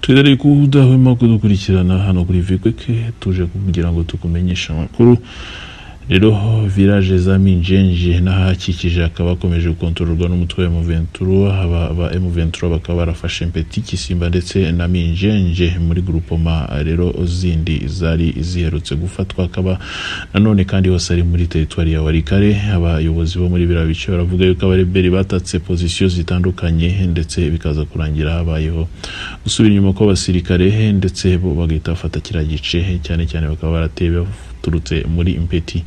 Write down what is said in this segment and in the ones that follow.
twizere ko udahwema kudukurikirana hano kuri vikweke tuje kugira ngo tukumenyeshe amakuru rero village za minjenje n'ahakikije akaba akomeje gukontororwa n'umutwe wa M23 aba aba M23 bakaba barafashe Mpeti Kisimba ndetse na Minjenje muri groupement rero zindi zari ziherutse gufatwa akaba nanone kandi hose ari muri territoire ya Warikare abayobozi bo muri biriya bice baravuga yuko abareberi batatse position zitandukanye ndetse bikaza kurangira habayeho gusubira inyuma kw'abasirikare ndetse bo bagahita bafata kiriya gice cyane cyane bakaba barateye baturutse muri impeti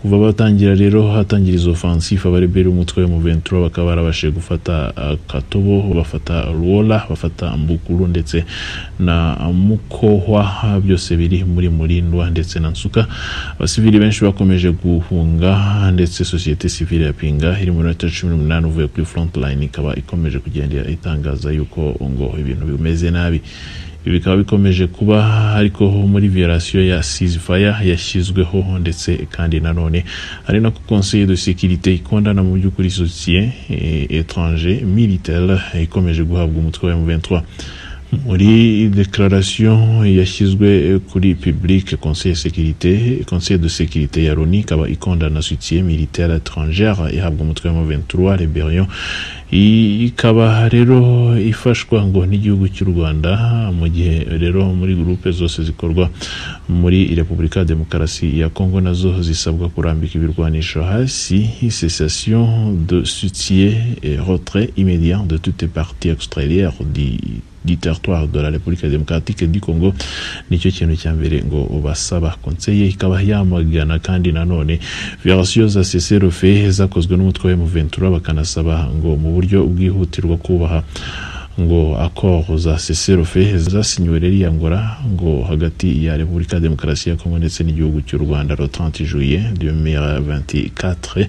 kuva batangira rero hatangira izo offensive abarebera umutwe mu ventura bakaba barabashije gufata uh, katobo bafata rola bafata mbukuru ndetse na mukohwa byose biri muri murindwa ndetse na nsuka abasivili benshi bakomeje guhunga ndetse sosiyete sivile ya pinga iri mu minota cumi n'umunani uvuye kuri frontline ikaba ikomeje kugenda itangaza yuko ngo ibintu bimeze nabi ibi bikaba bikomeje kuba ariko muri violation ya ceasefire yashyizweho ndetse kandi nanone ari nako conseil de sécurité ikondana mu by'ukuri soutien étranger militaire ikomeje guhabwa umutwe wa M23 muri declaration yashyizwe kuri public conseil sécurité conseil de sécurité ya loni ikaba ikondana soutien militaire étrangère ihabwa umutwe wa M23 rebellion ikaba rero ifashwa ngo n'igihugu cy'u Rwanda mu gihe rero muri groupe zose zikorwa muri Repubulika Demokarasi ya Kongo nazo zisabwa kurambika ibirwanisho hasi cessation de soutien et retrait immédiat de toutes les parties extérieures du du territoire de la République démocratique du Congo nicyo kintu cya mbere ngo basaba konseye ikaba yamagana kandi nanone violation za cessez-le-feu zakozwe n'umutwe wa M23 bakanasaba ngo mu buryo bwihutirwa kubaha ngo akoro za cessez-le-feu zasinyiwe rero iya ngora ngo hagati ya Repubulika Demokarasi ya Kongo ndetse n'igihugu cy'u Rwanda le 30 juillet 2024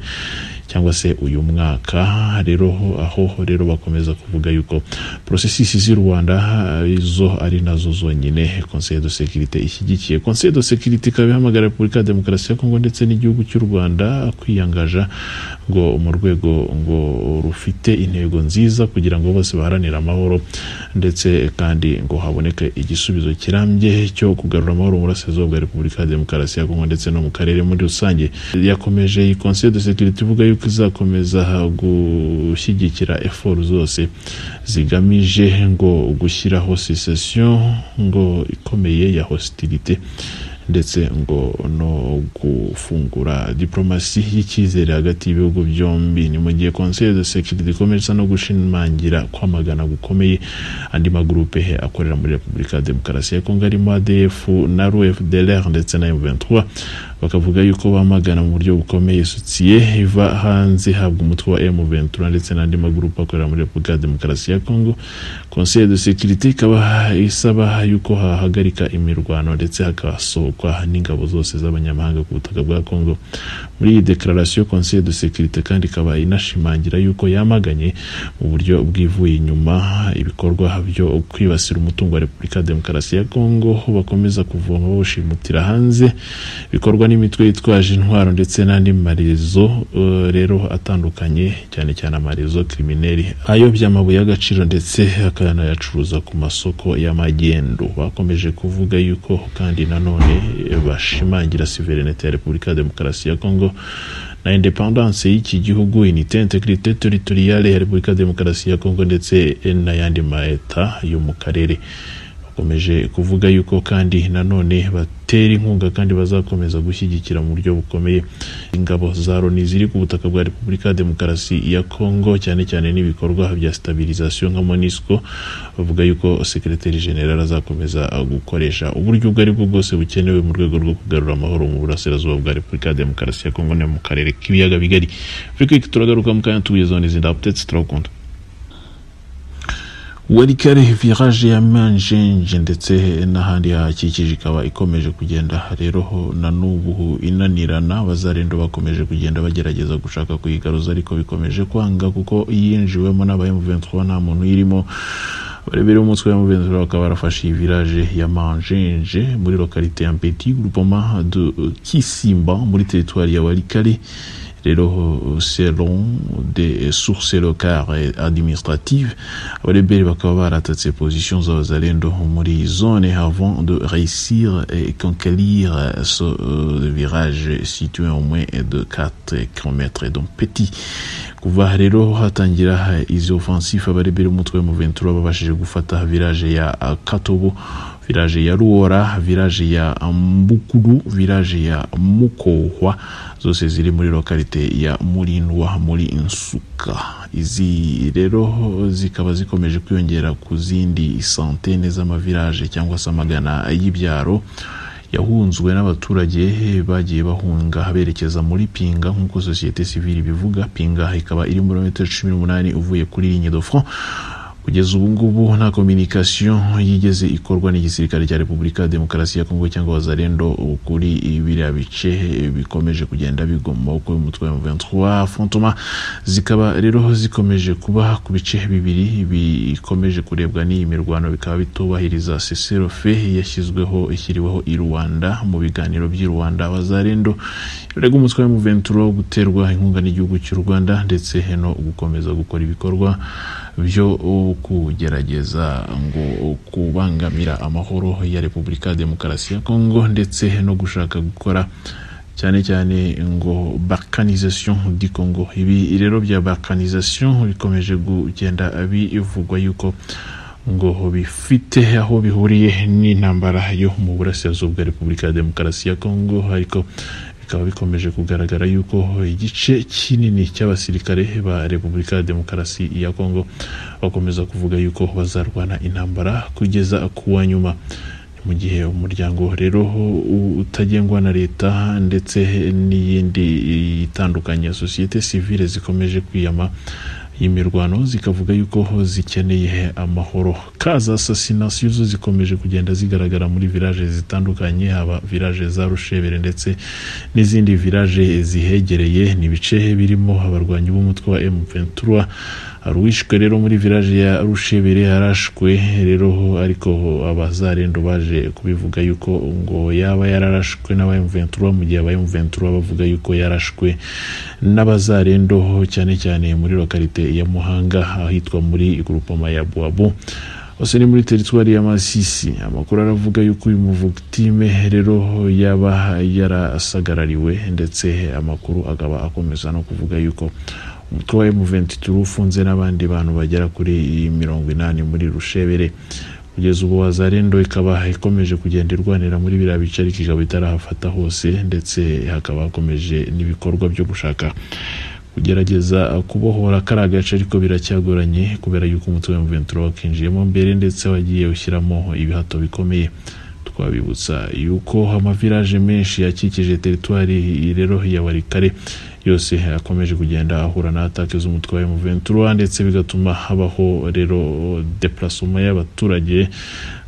cyangwa se uyu mwaka rero aho rero bakomeza kuvuga yuko processus z'i Rwanda izo ari nazo zonyine Conseil de sécurité ishyigikiye Conseil de sécurité ikaba ihamagara Repubulika ya Demokarasi ya Kongo ndetse n'igihugu cy'u Rwanda kwiyangaja ngo mu rwego ngo rufite intego nziza kugira ngo bose baharanire amahoro ndetse kandi ngo haboneke igisubizo kirambye cyo kugarura amahoro mu burasirazuba bwa Repubulika ya Demokarasi ya Kongo ndetse no mu karere muri rusange yakomeje iyi Conseil de sécurité ivuga yuko izakomeza gushyigikira effort zose zigamije ngo gushyiraho cessation ngo ikomeye ya hostilité ndetse ngo no gufungura diplomasi y'icyizere hagati y'ibihugu byombi ni mu gihe conseil de sécurité ikomeje no gushimangira kwamagana gukomeye andi magurupe akorera muri repubulika ya demokarasi ya kongo arimo adf na rfdlr ndetse na m23 bakavuga yuko bamagana mu buryo bukomeye sotie iva hanze habwa umutwe wa m23 ndetse n'andi magurupe akorera muri repubulika ya demokarasi ya kongo conseil de sécurité ikaba isaba yuko hahagarika imirwano ndetse hakasohoka kwa n'ingabo zose z'abanyamahanga ku butaka bwa Congo muri iyi declaration conseil de sécurité kandi ikaba inashimangira yuko yamaganye mu buryo bwivuye inyuma ibikorwa byo kwibasira umutungo wa Repubulika ya Demokarasi ya Congo bakomeza kuvoma bawushimutira hanze bikorwa n'imitwe yitwaje intwaro ndetse n'andi marezo uh, rero atandukanye cyane cyane amarezo krimineli ayobya amabuye y'agaciro ndetse akanayacuruza ku masoko y'amagendo bakomeje kuvuga yuko kandi nanone bashimangira souverinete ya Repubulika ya Demokarasi ya Kongo na independance y'iki gihugu unité intégrité territoriale ya Repubulika ya Demokarasi ya Kongo ndetse n'ayandi maeta yo mu karere bakomeje kuvuga yuko kandi nanone batera inkunga kandi bazakomeza gushyigikira mu buryo bukomeye ingabo za Loni ziri ku butaka bwa Repubulika ya Demokarasi ya Kongo cyane cyane n'ibikorwa bya stabilisation nka MONUSCO bavuga yuko secretary general azakomeza gukoresha uburyo ubwo ari bwo bwose bukenewe mu rwego rwo kugarura amahoro mu burasirazuba bwa Repubulika ya Demokarasi ya Kongo no mu karere k'ibiyaga bigari Afrika turagaruka mu kanya tubigezaho n'izindi updates turakunda warikare viraje ya manjenje ndetse n'ahandi hahakikije ikaba ikomeje kugenda rero na n'ubu inanirana bazarendo bakomeje kugenda bagerageza gushaka kuyigaruza ariko bikomeje kwanga kuko yinjiwemo n'abayemuventura nta muntu irimo barebera umutwe wa muventura bakaba barafashe iyi viraje ya manjenje muri lokalite ya mpeti groupement de kisimba muri teritwari ya warikare rero selon des sources locales administratives abareberi bakaba baratatse position z'abazalendo muri zone avant de réussir et conquérir ce euh, virage situé au moins de 4 km donc petit kuva rero hatangira izi offensive abareberi umutwe mu 23 babashije gufata village ya Katobo village ya ruora village ya mbukuru village ya mukohwa zose ziri muri lokalite ya murindwa muri insuka izi rero zikaba zikomeje kwiyongera ku zindi santene z'amavilaje cyangwa se amagana y'ibyaro yahunzwe n'abaturage bagiye bahunga berekeza muri pinga nk'uko sosiyete sivile bivuga pinga ikaba iri muri metero cumi n'umunani uvuye kuri ligne de front kugeza ubu ngubu nta communication yigeze ikorwa n'igisirikare cya repubulika demokarasi ya kongo cyangwa abazarendo kuri biriya bice bikomeje kugenda bigwa mu maboko y'umutwe wa M23 fontoma zikaba rero zikomeje kuba ku bice bibiri bikomeje kurebwa n'iyi mirwano bikaba bitubahiriza seserofe yashyizweho ishyiriweho i rwanda mu biganiro by'i rwanda abazarendo rega umutwe wa M23 guterwa inkunga n'igihugu cy'u rwanda ndetse no gukomeza gukora ibikorwa byo kugerageza ngo kubangamira amahoro ya repubulika demokarasi ya kongo ndetse no gushaka gukora cyane cyane ngo balkanisation di congo ibi rero bya balkanisation bikomeje kugenda bivugwa yuko ngo bifite aho bihuriye n'intambara yo mu burasirazuba bwa repubulika ya demokarasi ya kongo ariko bikaba bikomeje kugaragara yuko igice kinini cy'abasirikare ba repubulika ya demokarasi ya kongo bakomeza kuvuga yuko bazarwana intambara kugeza ku wa nyuma mu gihe umuryango rero utagengwa na leta ndetse n'iyindi itandukanye sosiyete sivile zikomeje kwiyama imirwano zikavuga yuko zikeneye amahoro kaza assassination zo zikomeje kugenda zigaragara muri village zitandukanye haba village za Rushebere ndetse n'izindi village zihegereye ni bice birimo abarwanyi b'umutwe wa M23 aruwishwe rero muri village ya Rushebere yarashwe rero ariko abazarendo baje kubivuga yuko ngo yaba yararashwe n'aba M23 mu gihe aba M23 bavuga yuko yarashwe n'abazarendo cyane cyane muri lokalite ya muhanga ahitwa muri grupoma ya bwabo hose ni muri teritwari ya masisi amakuru aravuga yuko uyu muvugitime rero yaba yarasagarariwe ndetse amakuru akaba akomeza no kuvuga yuko umutwe wa M23 ufunze n'abandi bantu bagera kuri mirongo inani muri rushebere kugeza ubu wazarendo ikaba ikomeje kugenda irwanira muri biriya bice ariko ikaba itarahafata hose ndetse hakaba hakomeje n'ibikorwa byo gushaka kugerageza kubohora kari agace ariko biracyagoranye kubera yuko umutwe wa M23 wakinjiyemo mbere ndetse wagiye ushyiramo ibihato bikomeye twabibutsa yuko amavilaje menshi yakikije teritwari rero ya warikare yose akomeje kugenda ahura na atake z'umutwe wa M23 ndetse bigatuma habaho rero deplacement y'abaturage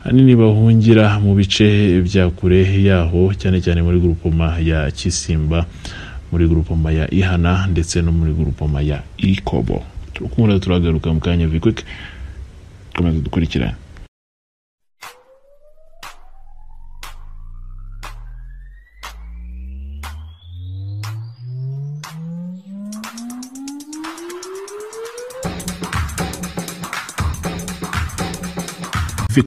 hanini bahungira mu bice bya kure yaho cyane cyane muri grupoma ya Kisimba muri grupoma ya ihana ndetse no muri grupoma ya ikobo turakunda turagaruka mu kanya vikwik komeza dukurikirane